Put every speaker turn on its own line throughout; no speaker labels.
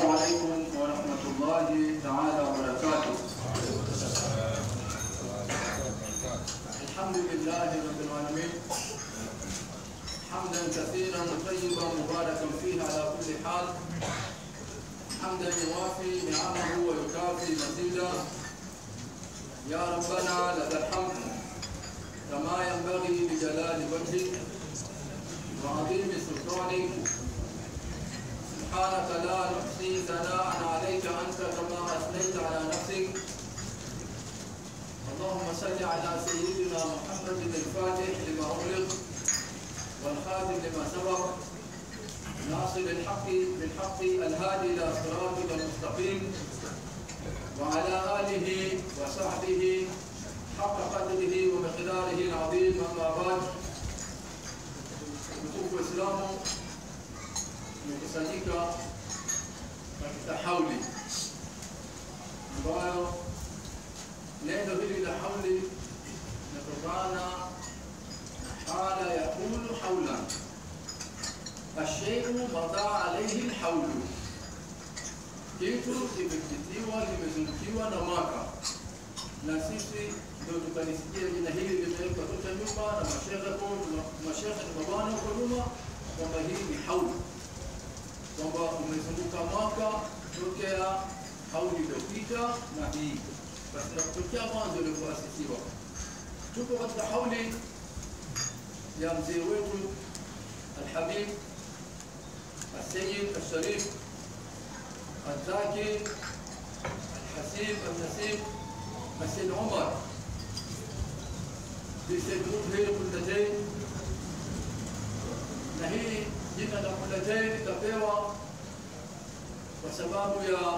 عليكم ورحمة الله تعالى وبركاته الحمد لله رب العالمين حمدا كثيرا طيبا مباركا فيه على كل حال حمدا يوافي نعمه ويكافي مزيدا يا ربنا لك الحمد كما ينبغي لجلال وجهك وعظيم سلطانك سبحانك لا نحصي ثناء عليك انت كما اثنيت على نفسك اللهم صل على سيدنا محمد الفاتح لما اغلق والخاتم لما سبق ناصر الحق بالحق الهادي الى صراطك المستقيم وعلى اله وصحبه حق قدره ومقداره العظيم اما بعد mtukufu Waislamu tumekusanyika katika hauli ambayo neno hili la hauli linatokana na hala yakulu haulan asheiu madaa alaihi lhaulu kitu kimepitiwa limezungukiwa na mwaka na sisi ndio tukalisikia jina hili limewekwa toka nyuma na mashehe mashehe na mabwana huko nyuma kwamba hii ni hauli kwamba umezunguka mwaka tokea hauli iliyopita na hii basi kutokea mwanzo ulioasisiwa tuko katika hauli ya mzee wetu alhabib السيد الشريف الذاكر الحسيب النسيب السيد عمر بسيد مظهر كلتين na hii jina la Kulatain likapewa kwa sababu ya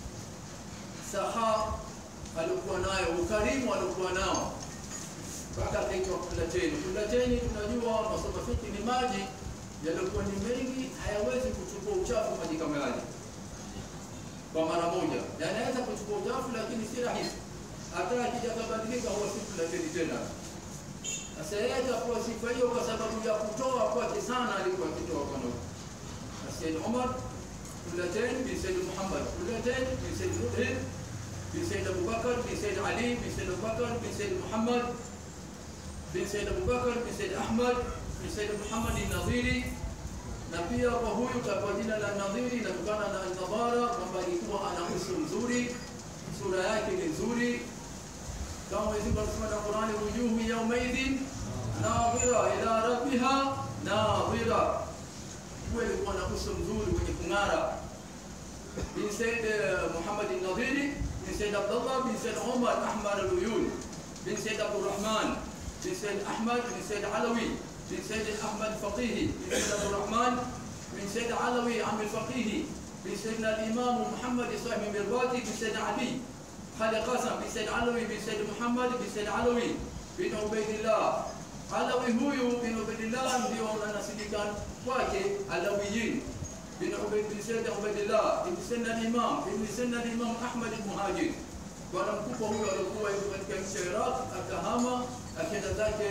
saha alikuwa nayo, ukarimu alikuwa nao mpaka akaitwa Kulatain. Kulatain tunajua masoma fiki ni maji yaliokuwa ni mengi, hayawezi kuchukua uchafu maji kama yale kwa mara moja, yanaweza kuchukua uchafu lakini si rahisi. Hata akija kabadilika huwa si Kulatain tena. Sasa yeye atakuwa sifa hiyo kwa sababu ya kutoa kwake sana, alikuwa akitoa kwa nuru. Sayyid Umar Kulatain bin Sayyid Muhammad Kulatain bin Sayyid Mudhir bin Sayyid Abu Bakar bin Sayyid Ali bin Sayyid Abu Bakar bin Sayyid Muhammad bin Sayyid Abu Bakar bin Sayyid Ahmad bin Sayyid Muhammad Nadhiri na pia kwa huyu kwa jina la Nadhiri inatokana na Nadhara kwamba alikuwa ana uso mzuri, sura yake ni nzuri kama Mwenyezi Mungu anasema na Qur'ani, wujuhu yawmaidhin nadhira ila rabbiha nadhira, huwa alikuwa na uso mzuri wenye kung'ara. Bin Said Muhammad al-Nadhiri bin Said Abdullah bin Said Umar Ahmar al-Uyun bin Said Abdurrahman bin Said Ahmad bin Said Alawi bin Said Ahmad Faqihi bin Said Abdurrahman bin Said Alawi Am al-Faqihi bin Sayyidina al-Imam Muhammad Sahih Mirbati bin Said Ali خالد قاسم بن سيد علوي بن سيد محمد بن سيد علوي بن عبيد الله علوي huyu bin Ubaidillah ndio anasindika kwake alawiyin bin Ubaid bin Said Ubaidillah bin Said al-Imam bin Said al-Imam Ahmad al-Muhajir bwana mkubwa huyo alikuwa yuko katika nchi ya Iraq akahama akaenda zake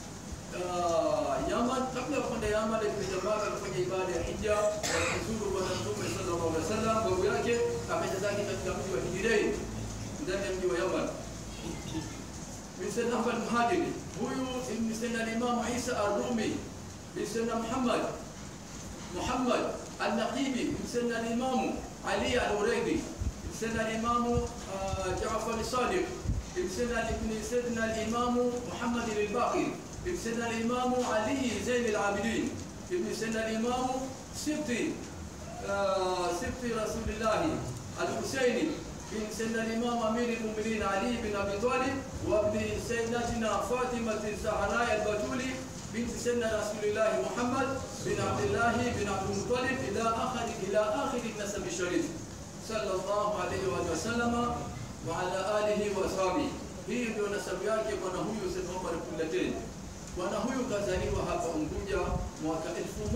Yaman kabla ya kwenda Yaman alikuja Maka kufanya ibada ya hija kuzuru bwana Mtume sallallahu alaihi wasallam babu yake akaenda zake katika mji wa Hijrain ndani ya mji wa Yaman. Bin Sayyid Ahmad Muhajiri, huyu ni Sayyid al-Imam Isa ar-Rumi, bin Sayyid Muhammad Muhammad al-Naqibi, bin Sayyid al-Imam Ali al-Uraydi, bin Sayyid al-Imam Ja'far al-Sadiq, bin Sayyid ibn Sayyid al-Imam Muhammad al-Baqir, bin Sayyid al-Imam Ali Zain al-Abidin, bin Sayyid al-Imam Sibti Sibti Rasulullah al-Husaini بن سيدنا الإمام أمير المؤمنين علي بن أبي طالب وابن سيدتنا فاطمة الزهراء البتولي بنت سيدنا رسول الله محمد بن عبد الله بن عبد المطلب إلى آخر إلى آخر النسب الشريف صلى الله عليه وآله وسلم وعلى آله وأصحابه hii ndio nasabu yake bwana huyu Said Omar Kulatain. Bwana huyu kazaliwa hapa Unguja mwaka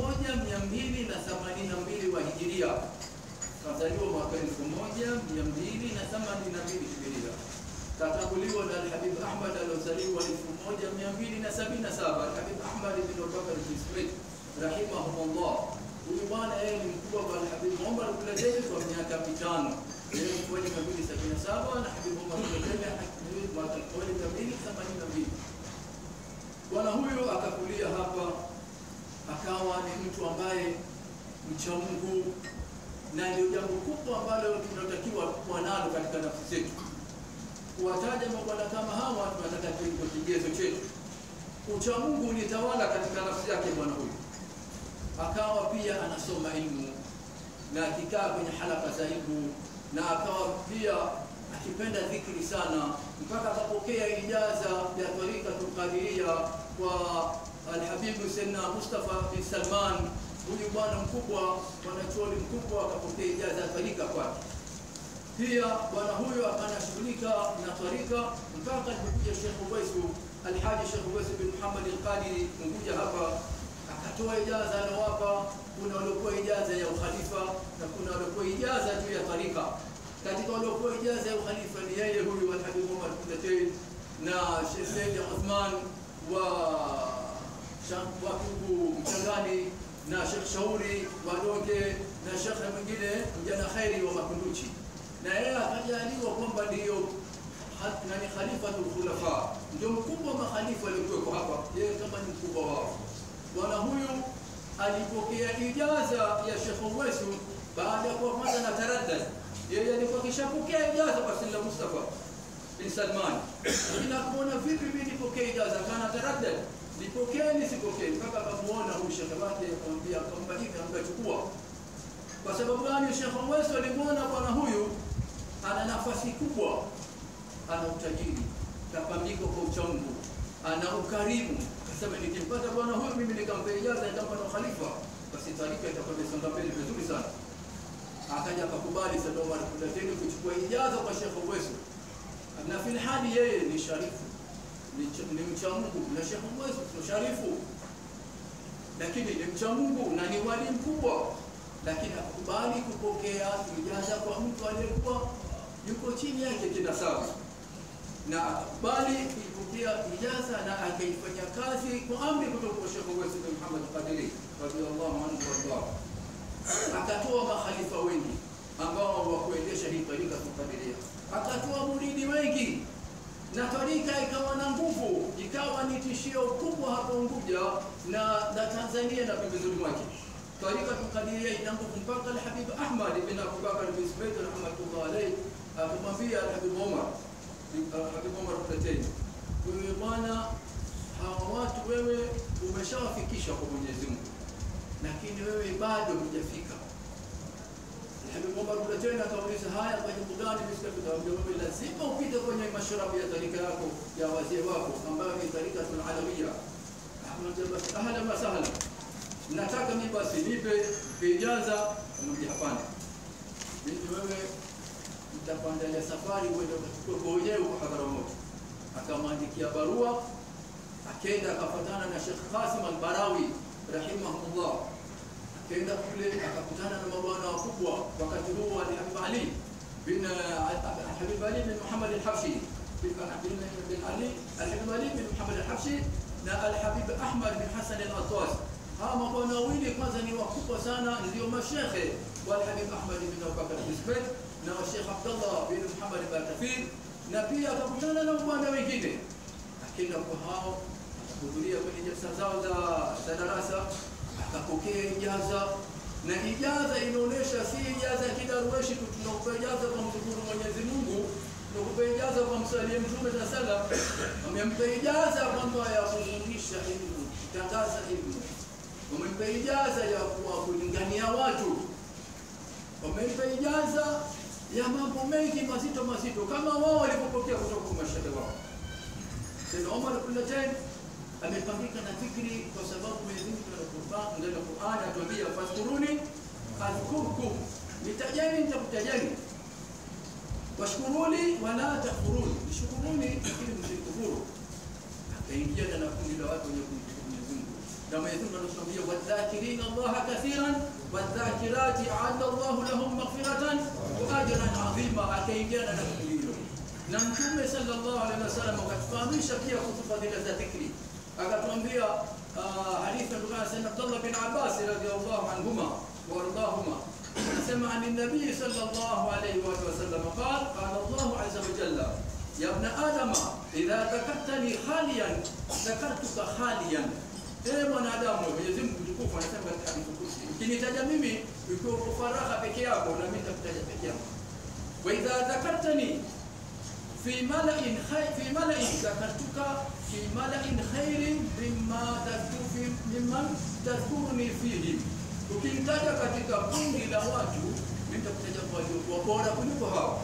1282 wa Hijiria kazaliwa mwaka 1282 Hijiria. Katanguliwa na Al-Habib Ahmad aliozaliwa 1277. Al-Habib Ahmad bin Abubakar bin Smith rahimahumullah Huyu bwana yeye ni mkubwa kwa Habib Omar Kulateni kwa miaka mitano. Yeye ni mwaka elfu mbili sabini na saba na Habib Omar Kulateni ni mwaka elfu mbili themanini na mbili. Bwana huyu akakulia hapa, akawa ni mtu ambaye mcha Mungu, na ndio jambo kubwa ambalo tunatakiwa kuwa nalo katika nafsi zetu. Kuwataja mabwana kama hawa, tunataka kiwe kigezo chetu. Ucha Mungu ulitawala katika nafsi yake bwana huyu, akawa pia anasoma ilmu na akikaa kwenye halaka za ilmu, na akawa pia akipenda dhikri sana, mpaka akapokea ijaza ya tarikatul qadiria kwa Alhabibu Sayyidina Mustafa bin Salman. Huyu bwana mkubwa, mwanachuoni mkubwa, akapokea ijaza ya tarika kwake. Pia bwana huyo akanashughulika na tarika mpaka alipokuja Sheikh Uwaisu Alhaji Sheikh Uwaisu bin Muhammad Al-Qadiri Unguja hapa akatoa ijaza anawapa. Kuna waliokuwa ijaza ya ukhalifa na kuna waliokuwa ijaza juu ya tarika. Katika waliokuwa ijaza ya ukhalifa ni yeye huyu Alhabib Umar Kulatei na Sheikh Said Uthman wa Wakugu Mchangani na Sheikh Shauri Wadonge na Sheikh mwingine mjana khairi wa Makunduchi na yeye akajaliwa kwamba ndiyo nani khalifatul khulafa, ndio mkubwa wa makhalifa waliokuweko hapa, yeye kama ni mkubwa wao. Bwana huyu alipokea ijaza ya Sheikh Uwaisu baada ya kuwa kwanza na taraddad. Yeye alikuwa kishapokea ijaza kwa Sayyidina Mustafa bin Salman, lakini akuona vipi mimi nipokee ijaza, kana taraddad, nipokee nisipokee, mpaka akamuona huyu shekhe wake, akamwambia, akampa hivi, akachukua kwa sababu gani? Sheikh Uwaisu alimwona bwana huyu ana nafasi kubwa, ana utajiri, kapambika kwa uchamungu, ana ukarimu. Akasema nikimpata bwana huyu mimi nikampa ijaza, nitampa na khalifa, basi tarika itakuwa imesonga mbele vizuri sana. Akaja akakubali Sayyid Omar Kulateni kuchukua ijaza kwa Sheikh Uwaisu, na fil hali yeye ni sharifu, ni, ni mcha Mungu, na Sheikh Uwaisu ni sharifu, lakini ni mcha Mungu na ni wali mkubwa lakini akakubali kupokea ijaza kwa mtu aliyekuwa yuko chini yake kinasabu, na akakubali kuipokea ijaza na akaifanya kazi kwa amri kutoka kwa Sheikh Uwais bin Muhammad Qadiri radhiallahu anhu wardah. Akatoa makhalifa wengi ambao wa kuendesha hii tarika Qadiria, akatoa muridi wengi na tarika ikawa na nguvu, ikawa ni tishio kubwa hapo Unguja na, na Tanzania na pembezoni mwake. Tarika Qadiria ina nguvu mpaka Alhabib Ahmad bin Abubakar bin Zubayd rahmatullah alayhi akamwambia Alhabib Omar Habib Omar Kulateni, wewe bwana, hawa watu wewe umeshawafikisha kwa Mwenyezi Mungu, lakini wewe bado hujafika. Habib Omar Kulateni akauliza, haya kwa jambo gani? Msikafika wewe, lazima upite kwenye mashrabu ya tarika yako ya wazee wako ambayo ni tarikatul alawiyya. Akamwambia basi, ahlan wa sahlan nataka mimi basi nipe ijaza. Akamwambia hapana, mimi wewe nitakuandalia safari uende ukachukue wenyewe huko Hadharamout. Akamwandikia barua, akenda akafatana na Sheikh Qasim al-Barawi rahimahullah, akenda kule akakutana na mabwana wakubwa wakati huo Ali Habib Ali bin Habib Ali bin Muhammad al-Habshi bin Ali Al-Habib Ali bin Muhammad al-Habshi na Al-Habib Ahmad bin Hassan al-Atwas hawa mabwana wawili kwanza ni wakubwa sana, ndio mashekhe wa Habib Ahmad bin Abubakar bin Zubayd na wa Sheikh Abdullah bin Muhammad Bakafir, na pia akakutana na mabwana wengine, akenda kwa hao akahudhuria kwenye jalsa zao za za darasa, akapokea ijaza na ijaza inaonyesha si ijaza ya kidarueshi tu, tunakupa ijaza kwa mshukuru Mwenyezi Mungu, tunakupa ijaza kwa msalie Mtume sa sala, amempa ijaza kwamba ya kufundisha ilmu, kutangaza ilmu wamempa ijaza ya kuwa kulingania watu, wamempa ijaza ya mambo mengi mazito mazito, kama wao walivyopokea kutoka kwa mashehe wao. Sayyid Omar Kulateni amepambika na fikri, kwa sababu Mwenyezi Mungu ndani ya Qur'an atuambia fadhkuruni adhkurkum, nitajeni nitakutajeni, washkuruni wala takfuruni, nishukuruni lakini msikufuru. Akaingia na kundi la watu wenye kumshukuru Mwenyezi Mungu na Mwenyezi Mungu anatuambia wadhakirina Allaha kathiran wadhakirati a'adda Allahu lahum maghfiratan wa ajran 'azima. Akaingiana na kundi hilo, na Mtume sallallahu alaihi wasallam akatufahamisha pia kuhusu fadhila za dhikri, akatuambia hadithi kutokana na Abdullah bin Abbas radhiyallahu anhuma وارضاهما نسمع عن النبي صلى الله عليه وآله وسلم قال قال الله عز وجل يا ابن آدم إذا ذكرتني خاليا ذكرتك خاليا Ee mwanadamu, Mwenyezi Mungu mtukufu anasema katika hadithi kursi, ukinitaja mimi ukiwa uko faragha peke yako, na mimi nitakutaja peke yangu. Wa idha dhakartani fi mala'in khay fi mala'in dhakartuka fi mala'in khairin mimma tadhkuru mimman tadhkuruni fihi ukimtaja katika kundi la watu nitakutaja kwa waliokuwa bora kuliko hao.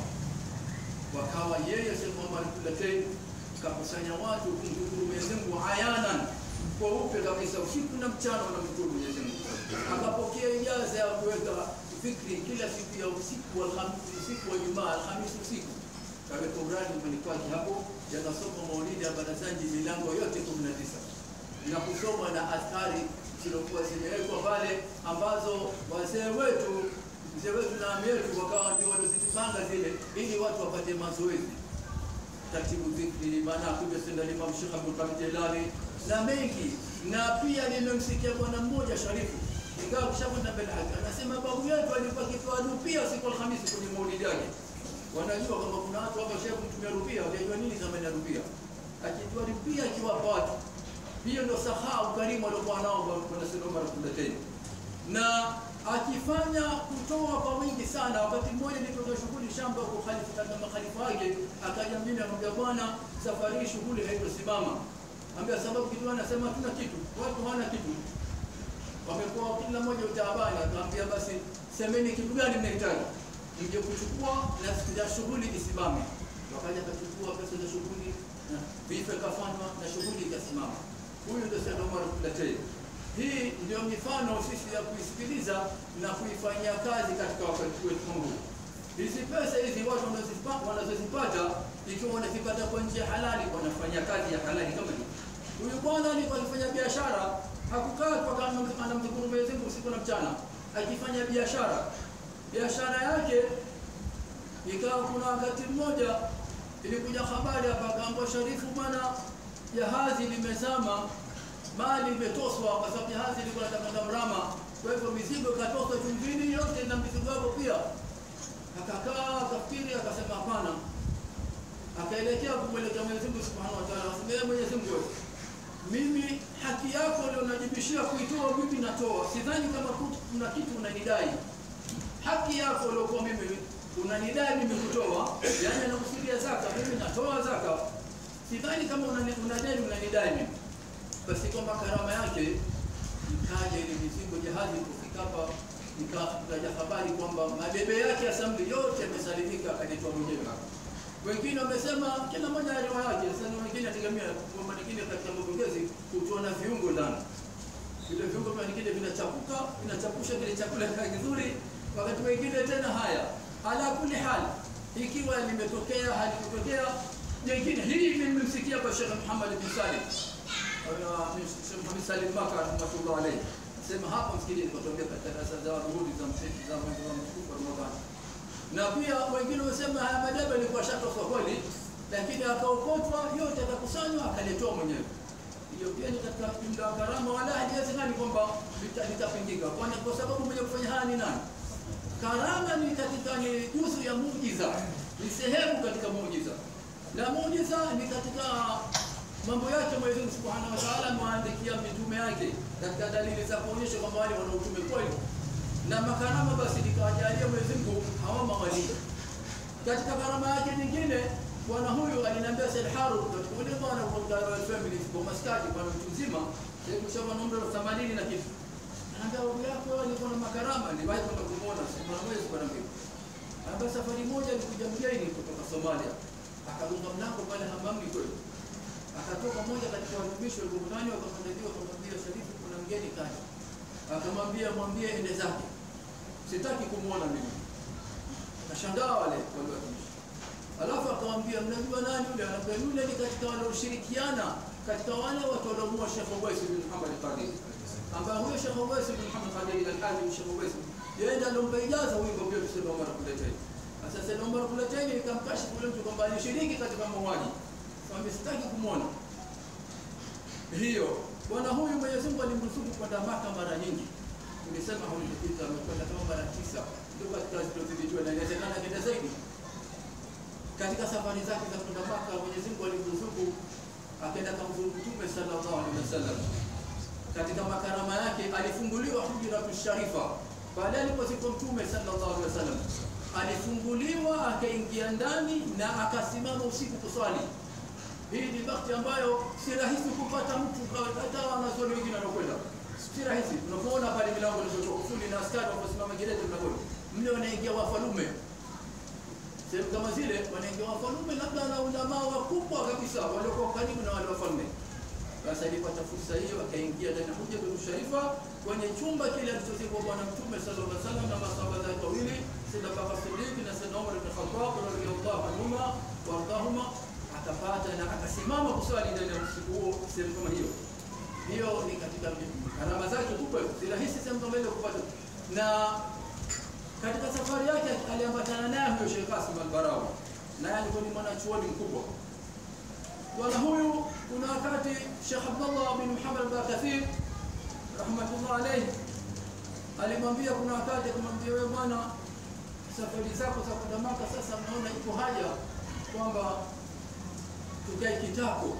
Wakawa yeye Sheikh Muhammad Kulatei kakusanya watu kumshukuru Mwenyezi Mungu ayanan kweupe kabisa, usiku na mchana wanamshukuru Mwenyezi Mungu. Akapokea ijaza ya kuweka fikri kila siku ya usiku wa Alhamisi, usiku wa Jumaa, Alhamisi usiku kaweka uradi nyumbani kwake hapo, yanasoma maulidi ya barazanji milango yote kumi na tisa na kusoma na athari zilizokuwa zimewekwa pale ambazo wazee wetu mzee wetu na ami yetu wakawa ndio waliozipanga zile ili watu wapate mazoezi taratibu dhikri manakuja senda Imam Sheikh Abdul Qadir Jilani na mengi na pia nimemsikia bwana mmoja sharifu ingawa kishakwenda mbele yake anasema babu yetu alikuwa akitoa rupia siku Alhamisi kwenye maulidi yake wanajua kwamba kuna watu hapa shehe kutumia rupia wajua nini zamani ya rupia akitoa rupia akiwapa watu hiyo ndio sahaa ukarimu aliokuwa nao bwana Said Omar Kulateni na akifanya kutoa kwa wingi sana. Wakati mmoja nilitoka shughuli shamba kwa khalifa katika makhalifa wake, akaja mimi akamwambia, bwana, safari hii shughuli haitosimama. Ambia sababu kitu anasema hatuna kitu, watu hawana kitu, wamekuwa kila mmoja utaabani. Akamwambia basi semeni kitu gani mnahitaji mje kuchukua na ya shughuli isimame. Wakaja kachukua pesa za shughuli na vife kafanywa na shughuli ikasimama. Huyu ndio Said Omar Kulatei. Hii ndio mifano sisi ya kuisikiliza na kuifanyia kazi katika wakati wetu huu. Hizi pesa hizi watu wanazozipata wanazozipata ikiwa wanazipata kwa njia halali, wanafanya kazi ya halali kama hii. Huyu bwana alikuwa akifanya biashara, hakukaa kwa kama anamdhukuru Mwenyezi Mungu usiku na mchana, akifanya biashara. Biashara yake ikawa kuna wakati mmoja ilikuja habari hapa, akaambiwa Sharifu, bwana jahazi limezama mali imetoswa kwa sababu jahazi ilikuwa nataka mrama, kwa hivyo mizigo ikatoswa chumvini yote na mizigo yako pia. Akakaa akafikiri, akasema hapana, akaelekea kumwelekea Mwenyezi Mungu Subhanahu wa Ta'ala, akasema Mwenyezi Mungu, mimi haki yako ndio najibishia kuitoa, mimi natoa, sidhani kama kuna kitu unanidai. Haki yako uliokuwa mimi unanidai mimi kutoa, yani anakusudia zaka, mimi natoa zaka, sidhani kama unadai unanidai mimi basi kwamba karama yake ikaja ile mizigo jahazi kufika hapa, ikaja habari kwamba mabebe yake ya samli yote yamesalimika, akaletwa mwenyewe hapa. Wengine wamesema kila mmoja na riwaya yake. Sasa wengine ategemea kwamba nyingine katika mapokezi kutoa viungo ndani, vile viungo vya nyingine vinachapuka, vinachapusha kile chakula kizuri, wakati wengine tena haya. Ala kuli hali, ikiwa limetokea halikutokea jengine, hii nimemsikia kwa Sheikh Muhammad bin Salim Sheikh Muhammad Salim Maka rahmatullah alayhi sema hapa msikini nikotokea katika darasa za ruhudi za msikiti za mwezi wa mtukufu Ramadhani. Na pia wengine wamesema haya madebe yalikuwa shatoswa kweli, lakini akaokotwa yote akakusanywa akaletwa mwenyewe. Hiyo pia ni katika jumla ya karama, wala haiwezekani kwamba litapingika, kwani kwa sababu mwenye kufanya haya ni nani? Karama ni katika ni juzu ya muujiza, ni sehemu katika muujiza, na muujiza ni katika mambo yake Mwenyezi Mungu Subhanahu wa Ta'ala amewaandikia mitume yake katika dalili za kuonyesha kwamba wale wana utume kweli, na makarama basi nikawajalia Mwenyezi Mungu hawa mawali. Katika karama yake nyingine, bwana huyu aliniambia Said Harun, katika ule bwana kwa Royal Family kwa maskati, bwana mtu mzima sasa kushawa na umri wa 80 na kitu, anaambia babu yako alikuwa na makarama, niliwahi kwenda kumuona sema mwezi bwana mimi. Anaambia safari moja alikuja mgeni kutoka Somalia, akagonga mlango pale hamamni kweli akatoka mmoja katika watumishi walikutani wakamwandalia wakamwambia Sharifu, kuna mgeni kaja. Akamwambia mwambie ende zake, sitaki kumwona mimi. Kashangaa wale wale watumishi, alafu akamwambia mnajua nani yule? Anaambia yule ni katika walioshirikiana katika wale watu waliomuua Sheikh Uwais bin Muhammad Qadir, ambaye huyo Sheikh Uwais bin Muhammad Qadir al-Hadi Sheikh Uwais yeye ndiye alompa ijaza huyo ndio Said Omar Kuleteni. Sasa Said Omar Kuleteni ikamkashifu yule mtu kwamba alishiriki katika mauaji kwamba sitaki kumwona hiyo. Bwana huyu Mwenyezi Mungu alimruzuku kwa amekwenda Maka mara nyingi, tulisema haulipita, amekwenda kama mara tisa, ndio katika zilizozidijua, na inawezekana kenda zaidi katika safari zake za kwenda Maka. Mwenyezi Mungu alimruzuku akaenda kamzuru Mtume sallallahu alaihi wasallam katika makarama yake alifunguliwa Hujratu Sharifa baada alipozikwa Mtume sallallahu alaihi wasallam, alifunguliwa akaingia ndani na akasimama usiku kuswali. Hii ni bakti ambayo si rahisi kupata mtu, hata wanazuoni wengine wanakwenda, si rahisi. Unapoona pale milango inazotoka kufuli na askari waposimama gereza mlangoni, mle wanaingia wafalume sehemu kama zile wanaingia wafalume, labda na ulamaa wakubwa kabisa waliokuwa karibu na wale wafalme. Basi alipata fursa hiyo akaingia ndani ya Hujjatul Sharifa kwenye chumba kile alichozikwa Bwana Mtume sallallahu alaihi wasallam na masahaba zake wawili, Sayyidina Abubakar Siddiq na Sayyidina Umar ibn Khattab radhiyallahu anhuma wardahuma, akapata na akasimama kuswali ndani ya usiku huo sehemu kama hiyo. Hiyo ni katika alama zake kubwa, si rahisi sehemu kama ile kupata. Na katika safari yake aliambatana naye huyo Sheikh Qasim al-Barawi, naye alikuwa ni mwanachuoni mkubwa bwana huyu. Kuna wakati Sheikh Abdullah bin Muhammad al-Bakathir rahmatullah alayhi alimwambia, kuna wakati akamwambia, wewe bwana, safari zako za kwenda Maka sasa mnaona iko haja kwamba tukae kitako.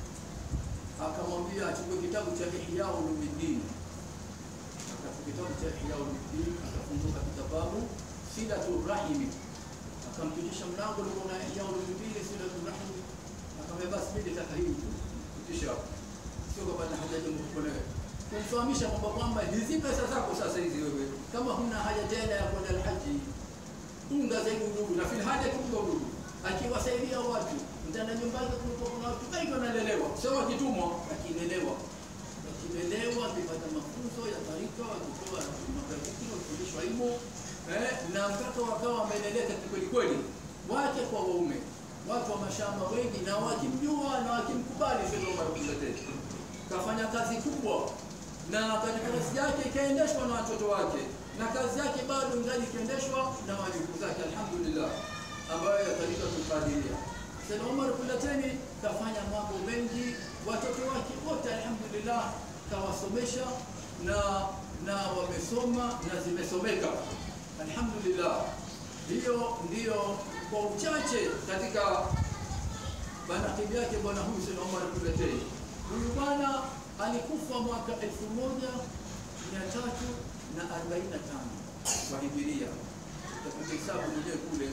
Akamwambia achukue kitabu cha Ihya Ulumuddin, akachukua kitabu cha Ihya Ulumuddin, akafunguka kitabu Silatul Rahimi, akampitisha mlango ulikuwa na Ihya Ulumuddin, Silatul Rahimi akamwambia basi mimi nataka hii kutisha, sio kwamba na haja ya mkuelewa, kumfahamisha kwamba kwamba hizi pesa zako sasa hizi wewe kama huna haja tena ya kwenda alhaji, unga zaidi udugu na fil haja kuunga udugu, akiwasaidia watu mtana nyumbani, kulikuwa kuna watu wengi wanalelewa, sio wakitumwa, akilelewa akilelewa, akipata mafunzo ya tarika, wakitoa mabadiki, wakifundishwa ilmu eh, na mpaka wakawa wameleleka kikweli kweli, wake kwa waume watu wa mashamba wengi na wakimjua na wakimkubali Sheikh Omar Kuleteni kafanya kazi kubwa, na katika kazi yake ikaendeshwa na watoto wake, na kazi yake bado ingali ikiendeshwa na wajukuu zake, alhamdulillah, ambayo yatalika kukadiria. Sheikh Omar Kuleteni kafanya mambo mengi, watoto wake wote alhamdulillah kawasomesha na na wamesoma na zimesomeka alhamdulillah. Hiyo ndiyo kwa uchache katika manakibi yake bwana huyu Sayyid Omar Kuletei. Huyu bwana alikufa mwaka elfu moja mia tatu na arobaini na tano kwa hijiria, utakuja hesabu mwenyewe kule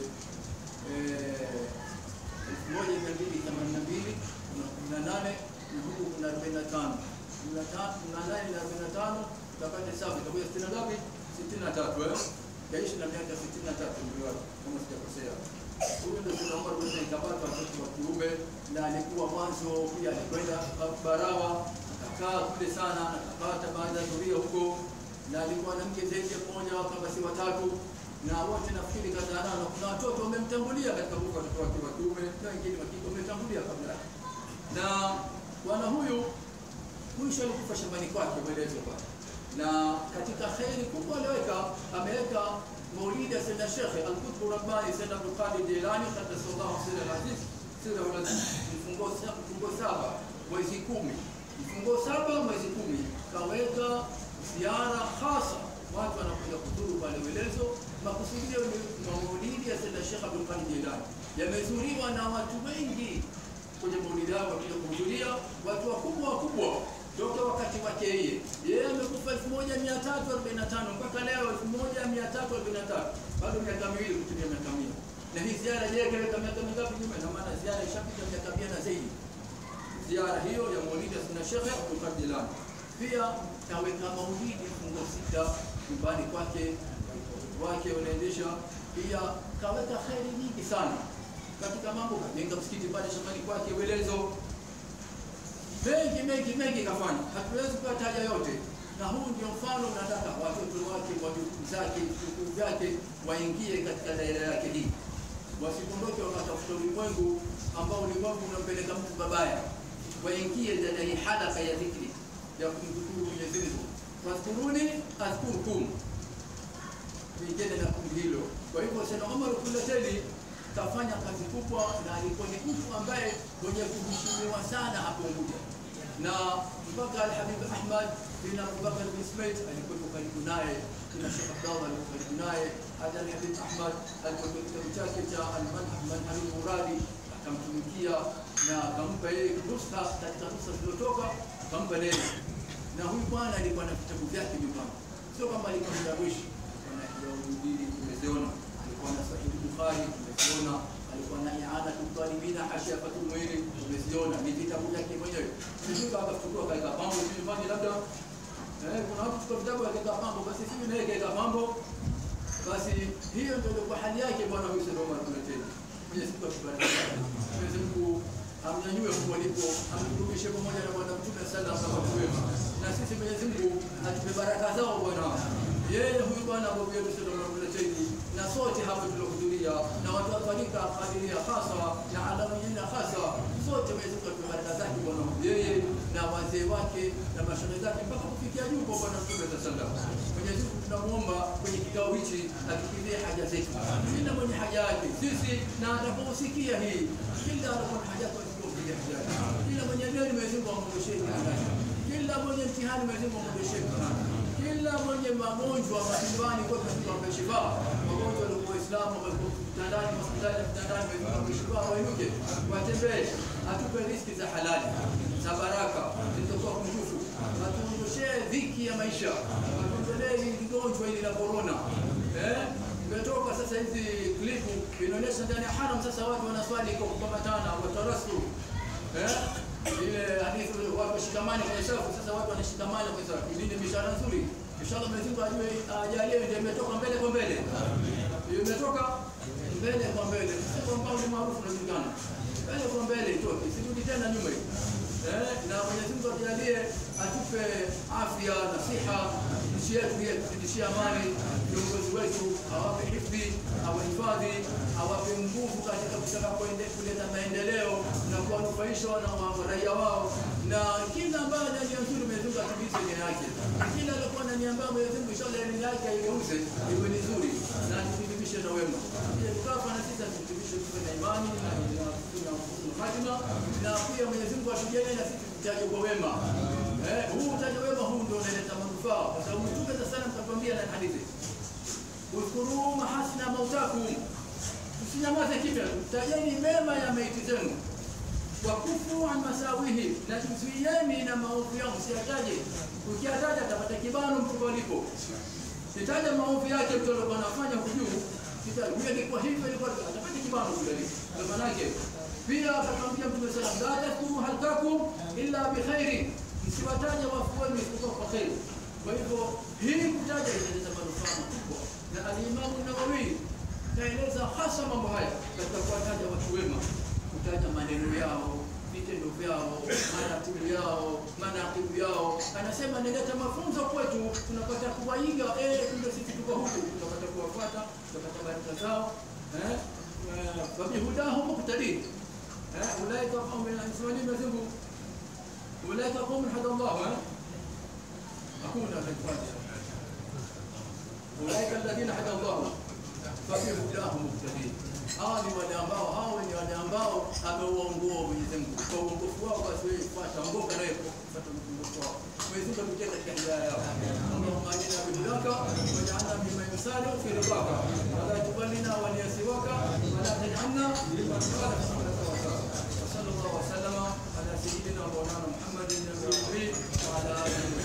elfu moja mia mbili themanini na mbili kuna kumi na nane na huku kuna arobaini na tano kumi na nane na arobaini na tano utapata hesabu itakuja sitini na ngapi? sitini na tatu eh? kaishi na miaka sitini na tatu ndio kama sijakosea. Huyu ndio Sayyid Omar bin Khattab watoto wa kiume, na alikuwa mwanzo pia alikwenda Barawa akakaa kule sana, akapata baadhi ya dhuria huko, na alikuwa na mke zaidi ya mmoja kama si watatu, na wote nafikiri kadhaa nao, na kuna watoto wamemtangulia katika huko, watoto wake wa kiume na wengine wa kike wametangulia kabla yake. Na bwana huyu mwisho alikufa shambani kwake, maelezo pale na katika kheri kubwa aliweka ameweka maulidi ya Sayyidina Sheikh Al-Qutb Rabbani Sayyid Abdul Qadir Jilani qaddasallahu sirra al-aziz sirra al-aziz mfungo mfungo saba mwezi kumi mfungo saba mwezi kumi kaweka ziara hasa watu wanakuja kudhuru pale Welezo. Makusudio ni maulidi ya Sayyidina Sheikh Abdul Qadir Jilani yamezuriwa na watu wengi kwenye maulidi yao, wakija kuhudhuria watu wakubwa wakubwa toka wakati wake yeye yeye amekufa 1345 mpaka leo 1343 bado miaka miwili kutumia miaka mia na hii ziara je kaweka miaka mingapi nyuma na maana ziara ishapita miaka mia na zaidi ziara hiyo ya maulidi ya Sheikh Abdul Qadir Jilani pia kaweka maulidi fungo sita nyumbani kwake wake wanaendesha pia kaweka kheri nyingi sana katika mambo kajenga msikiti pale shambani kwake Welezo mengi mengi mengi kafanya, hatuwezi kuyataja yote, na huu ndio mfano. Nataka watoto wake, wajukuu zake, vikuu vyake waingie katika daira yake hii, wasikondoke wakatafuta ulimwengu ambao ulimwengu unampeleka mtu babaya, waingie ndani ya hii halaka ya dhikri ya kumdhukuru Mwenyezi Mungu, wadhkuruni adhkurkum, tuingine na kundi hilo. Kwa hivyo Sayyid Omar Kuleteni kafanya kazi kubwa, na alikuwa ni mtu ambaye mwenye kuheshimiwa sana hapo Unguja na mpaka Alhabib Ahmad bin Abubakar bin Smith alikuwa karibu naye, kina Sheikh Abdallah alikuwa karibu naye, hata Alhabib Ahmad alikuwa kitabu chake cha Almanhajul Muradi akamtumikia na akampa yeye ruhusa katika ruhusa zilizotoka akampa neno, na huyu bwana alikuwa na vitabu vyake nyumbani, sio kama alikuwa mdawishi na Yahudi tumeziona, alikuwa na Sahihi Bukhari tumeziona, alikuwa na I'anatul Talibina Hashiyatul Mu'inin tumeziona, ni vitabu vyake mwenyewe. Sisi kama kuchukua kaika pambo nyumbani, labda eh, kuna watu chukua vitabu kaika pambo, basi sisi naye kaika pambo, basi hiyo ndio ilikuwa hali yake bwana huyu Said Omar Kuleteni. Mwenyezi Mungu atubariki. Mwenyezi Mungu amnyanyue huko alipo, amkurudishe pamoja na Bwana Mtume sallallahu alaihi wasallam. Na sisi Mwenyezi Mungu atupe baraka zao bwana. Yeye huyu bwana Abu Bakr Said Omar Kuleteni na sote hapa tuliohudhuria na watu wa tarika Qadiria hasa na alamiyina hasa sote Mwenyezi Mungu atupe baraka zake bwana yeye na wazee wake na mashauri zake mpaka kufikia juu kwa Bwana Mtume sallallahu alaihi wasallam. Mwenyezi Mungu tunamuomba kwenye kikao hichi atukizie haja zetu, kila mwenye haja yake sisi na atakaposikia hii, kila anakuwa na haja yake asikie haja yake, kila mwenye deni Mwenyezi Mungu amwondoshee deni lake, kila mwenye mtihani Mwenyezi Mungu amwondoshee mtihani, kila mwenye magonjwa majumbani kwa Mwenyezi Mungu ampe shifa, magonjwa walikuwa Waislamu walikuwa vitandani, hospitali na vitandani, Mwenyezi Mungu ampe shifa, wainuke watembee, atupe riziki za halali za baraka zilizokuwa kunjufu, atuondoshee dhiki ya maisha, atuondolee hili gonjwa hili la corona eh imetoka sasa hizi klipu inaonyesha ndani ya haram sasa watu wanaswali kwa kukamatana watarasu eh ile hadithi watu washikamane kwenye safu sasa watu wanashikamana kwa safu hii ni bishara nzuri inshallah Mwenyezi Mungu ajue ajalie ndio imetoka mbele kwa mbele hiyo imetoka mbele kwa mbele sio kwamba ni maarufu unajulikana mbele kwa mbele itoke sirudi tena nyuma hiyo eh na Mwenyezi Mungu ajalie atupe afya na siha nchi yetu hii tuzidishie amani viongozi wetu awape hifadhi awahifadhi awape nguvu katika kutaka kuende kuleta maendeleo na kuwanufaisha na wa- raia wao na kila ambaye ana nia nzuri Mwenyezi Mungu atimize nia yake kila alikuwa na nia mbaya Mwenyezi Mungu inshallah nia yake aigeuze iwe ni nzuri na tuthibitishe na wema pia tukafa na sisi tuthibitishe tuwe na imani na na na hatima na pia Mwenyezi Mungu atujalie na sisi tutaje kwa wema eh huu utaje wema huu ndio unaleta manufaa kwa sababu Mtume sasa sana mtatuambia na hadithi Udhkuru mahasina mautakum, msinyamaze kimya, tajeni mema ya maiti zenu. Wakufu an masawihi, na tuzuieni na maovu yao, msiyataje. Ukiyataja atapata kibano mtu alipo. Kitaja maovu yake mtu alikuwa anafanya hujuu, kitaja huyo alikuwa hivyo, alikuwa atapata kibano kule alipo. Ndio maana yake pia akamwambia Mtume sallallahu alaihi wasallam, la tadhkuru halkakum illa bi khairi, msiwataja wafu wenu isipokuwa kwa khairi. Kwa hivyo hii kutaja inaleta manufaa makubwa, na alimamu Nawawi kaeleza hasa mambo haya katika kuwataja watu wema, kutaja maneno yao, vitendo vyao, maratibu yao, manakibu yao. Anasema nileta mafunzo kwetu, tunapata kuwaiga. Eh, kumbe sisi tuko huku, tunapata kuwafuata, tunapata baraka zao eh, wabihudahu muqtadi eh, ulaika qaumun anasema Mwenyezi Mungu ulaika qaumun hada Allah eh hakuna alifanya ulaika alladhina hada Allah fabihudahu muqtadi hawa ni wale ambao hao ni wale ambao ameuongoa Mwenyezi Mungu kwa uongofu wao basi wewe fuata ongoka naye kufuata uongofu wao Mwenyezi Mungu atutie katika hidayah yao Allahumma ajina bidaka waj'alna mimman yusari fi ridaka wala tuballina wa liyasiwaka wala taj'alna liman وصلى الله وسلم على سيدنا مولانا محمد النبي وعلى اله